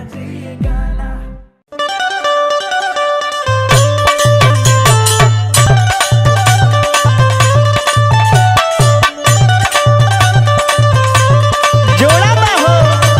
जोड़ा बा हो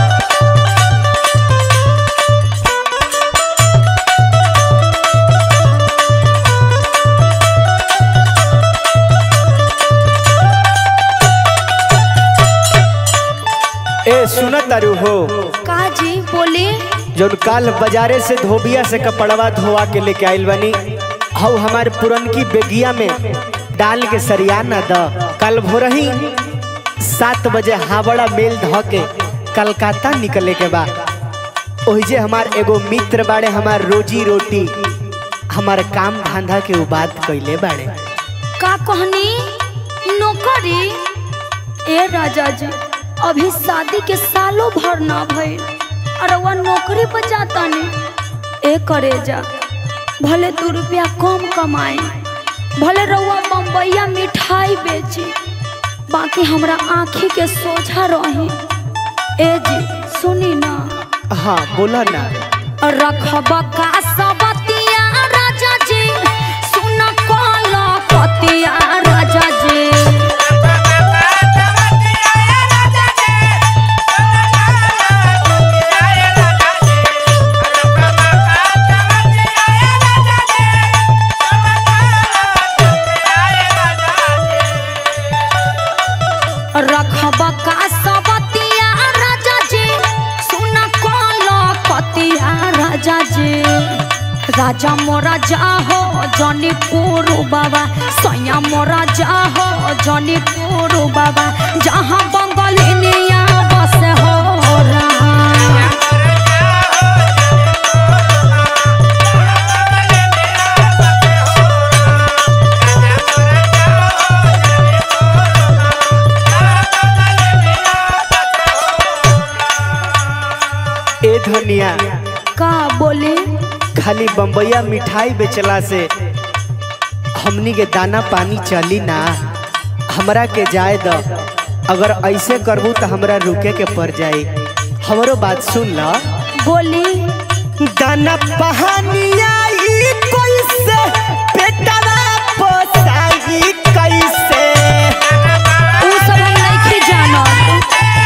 ए सुन तारू हो का जी बोले जौन काल बाजारे से धोबिया से कपड़वा धोवा के लेके आइल बनी हऊ हमारे पुरनकी बेगिया में डाल के सरिया न द कल भोरही सात बजे हावड़ा मेल ध के कलकत्ता निकले के बा ओहिजे हमार एगो मित्र बाड़े हमार रोजी रोटी हमार काम धंधा के उ बात कैले बाड़े का कहनी नौकरी ए राजा जी अभी शादी के सालों भर ना भइल और वह नौकरी पर जाता नहीं ए करे जा भले दू रुपया कम कमाए भले रउआ बम्बैया मिठाई बेची बाकी हमरा आँखी के सोझा रही ए जी सुनी ना हाँ बोला ना रखब का सबतिया राजा जी सुन कल पतिया राजा जी रखब का सबतिया राजा जी सुन कल पतिया राजा जी राजा मोरा जाहो जौनीपुर बाबा सैया मोरा जाहो जौनीपुर बाबा जहाँ बंगलिनिया बस हो रहा ए धनिया का बोले खाली बम्बैया मिठाई बेचला से हमनी के दाना पानी चली ना हमरा के जाए द अगर ऐसे करबू तो हमरा रुके के पड़ जाई हमरो बात सुन ल बोली दाना पहानिया ई कैसे पेटवा पोसाई कैसे उ सब हम नहीं जानत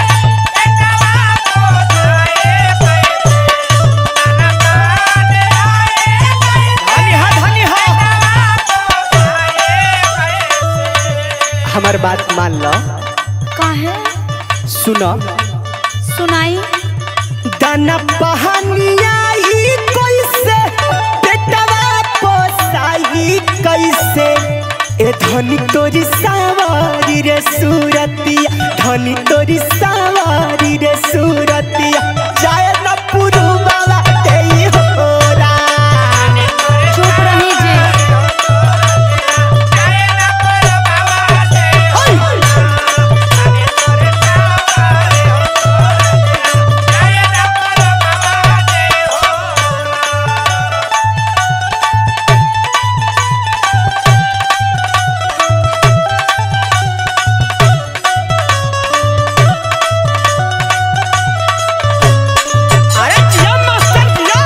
धनी हा धनी हा हमर बात मान लो काहे सुनो सुनाई दाना पहानिया ई कैसे पेटवा पोसाई कैसे ए धनी तोरी सावारी रे सूरतिया धनी तोरी सावारी रे सूरतिया जाय न पुरु बाबा तेई होरा चुप रही जे अरे जिया मास्टर जिया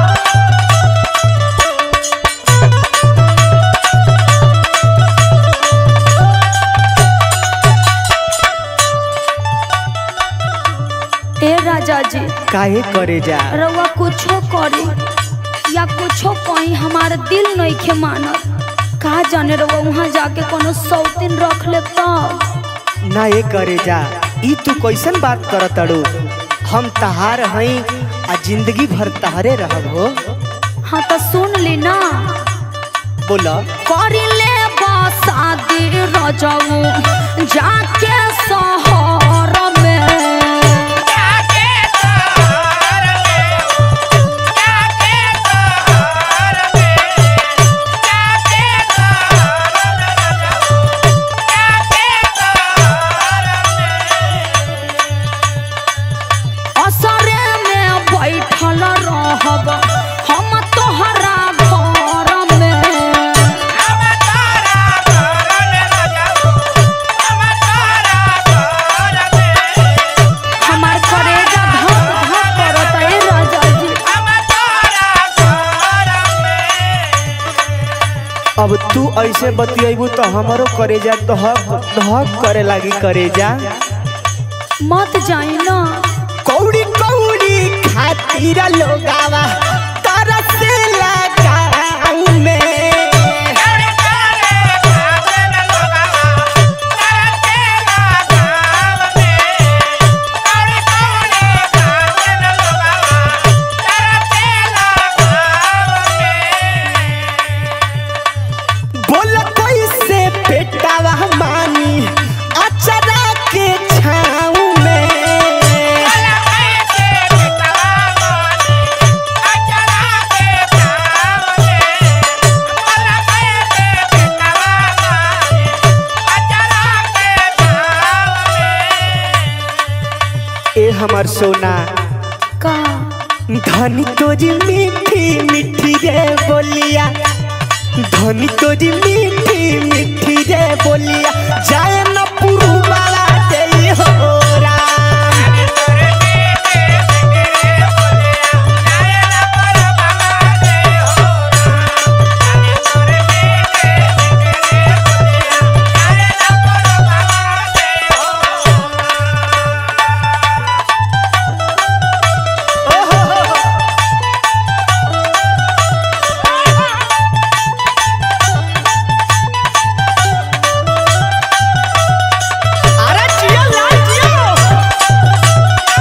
ए राजा जी काहे करे जा रउआ कुछो करे या कुछो कहीं हमार दिल नहीं खे मानत का जाने रउआ वहाँ जाके कोनो सौतीन रख ले तब ना ये करे जा ई तू कैसन बात करत तड़ू हम तहार हई आ जिंदगी भर तहरे रहब हो हाँ तो सुन ली ना बोला करी ले शादी रजऊ जाके शहर में असरे में बैठल रहब हम तोहरा घर में Thank you. अब तू ऐसे बतियबू तो हमारो करेजा दहक दहक करे लागी करेजा मत जाई ना कौड़ी कौड़ी खातिर लोगावा तरसेला गाँव में बोल कैसे पेटावा मानी अचरा के छाँव में ए हमर सोना का धनी तोरी मीठी मीठी रे बोलिया धनी तोरी मीठी मीठी रे बोलिया जाए न पुरु वाला दे हो राम अरे जियो लाल जियो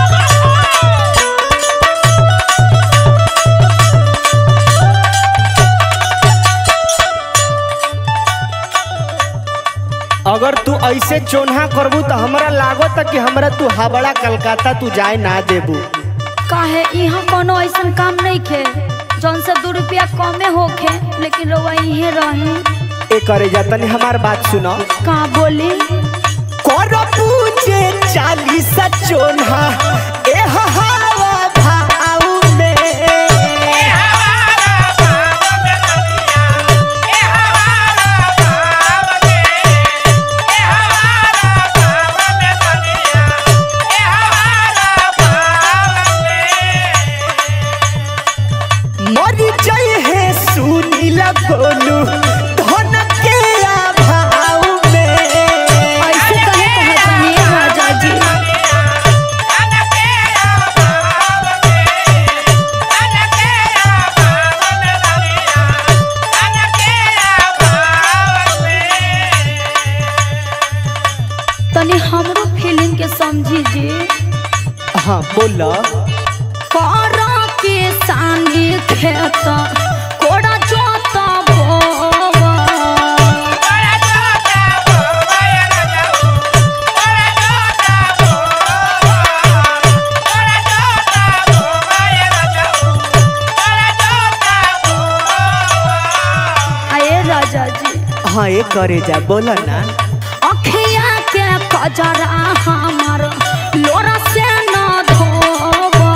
अगर तू ऐसे चोन्हा करबू तो हमरा लागत कि हमरा तू हावड़ा कलकत्ता तू जाए ना देबू काहे यहाँ कोनो ऐसन काम नहीं खे जौन से दू रुपया कमे होखे लेकिन रउआ इहे रही ए करे जा तनी हमार बात सुनो का बोली कर पूजे चालीस चोन्हा ए हवा भाव में मर जाए है सुनील बोलू धन के अभाव में ऐसे कहे कहतनी राजा जी तनी हमरो फीलिंग के समझी जी हाँ बोला करा के सानी खेत कोड़ा जोत बोवा आए राजा जी हाँ ये करे जा बोला ना अखिया के कजरा हमर लोरा से न धोवा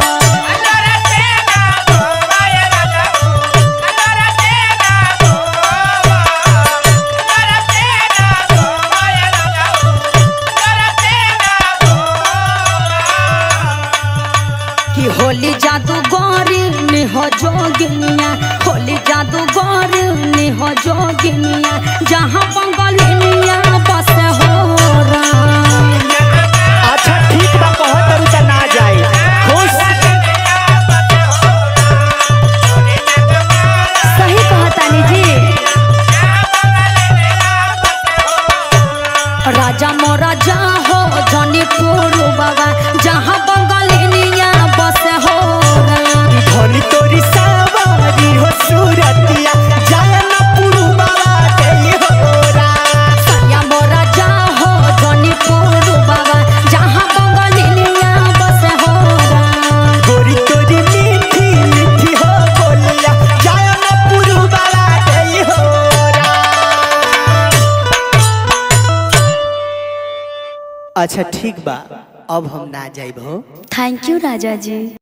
कि होली जादू गौरी निह जोगिनिया होली जादू गौरी निह जोगिनिया जहाँ बंगलिनिया बस हो राम अच्छा ठीक बा कहत तारू त ना जाए खुश सही कहतानी जी राजा मोरा जा हो जनी पुरु बाबा जहाँ बंगलिनिया बस हो राम धनी तोरी सवारी हो सूरतिया जाए न पुरु बाबा दे हो राम सैया मोरा जा हो जनी पुरु बाबा जहाँ बंगलिनिया बस हो राम गोरी तोरी मीठी मीठी हो बोलिया जाए न पुरु बाबा दे हो राम अच्छा ठीक बा अब हम ना जाइब हो थैंक यू राजा जी